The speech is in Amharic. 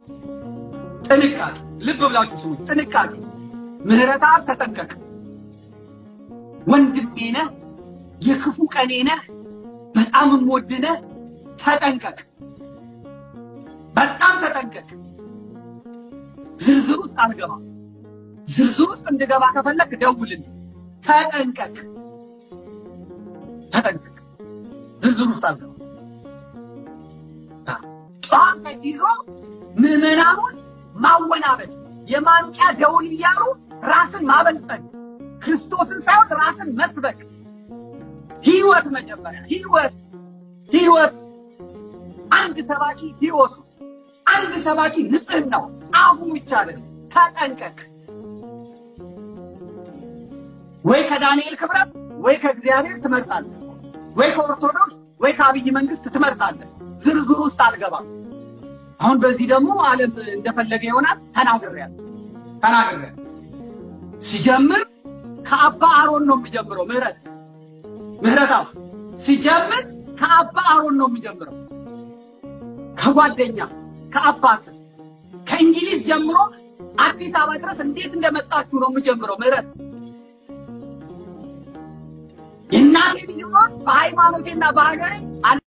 ጥንቃቄ፣ ልብ ብላችሁ ስሙ። ጥንቃቄ፣ ምህረት አብ ተጠንቀቅ። ወንድሜ ነህ፣ የክፉ ቀኔ ነህ፣ በጣም የምወድህ ነህ። ተጠንቀቅ፣ በጣም ተጠንቀቅ። ዝርዝር ውስጥ አልገባም። ዝርዝር ውስጥ እንድገባ ከፈለክ ደውልልኝ። ተጠንቀቅ፣ ተጠንቀቅ። ዝርዝር ውስጥ አልገባም። ጠዋት ላይ ሲዞ ምዕመናኑን ማወናበድ፣ የማንቂያ ደውል እያሉ ራስን ማበልጸግ፣ ክርስቶስን ሳይሆን ራስን መስበክ። ህይወት መጀመሪያ ህይወት ህይወት አንድ ሰባኪ ህይወቱ አንድ ሰባኪ ንጽህናው አፉ ብቻ አይደለም። ተጠንቀቅ። ወይ ከዳንኤል ክብረት ወይ ከእግዚአብሔር ትመርጣለህ፣ ወይ ከኦርቶዶክስ ወይ ከአብይ መንግስት ትመርጣለህ። ዝርዝር ውስጥ አልገባም። አሁን በዚህ ደግሞ ዓለም እንደፈለገ ይሆናል። ተናግሬያለሁ ተናግሬያለሁ። ሲጀምር ከአባ አሮን ነው የሚጀምረው። ምህረት ምህረት አሁን ሲጀምር ከአባ አሮን ነው የሚጀምረው። ከጓደኛ ከአባት ከእንግሊዝ ጀምሮ አዲስ አበባ ድረስ እንዴት እንደመጣችሁ ነው የሚጀምረው። ምህረት የእናቴ ልጅ በሃይማኖቴና በሀገሬ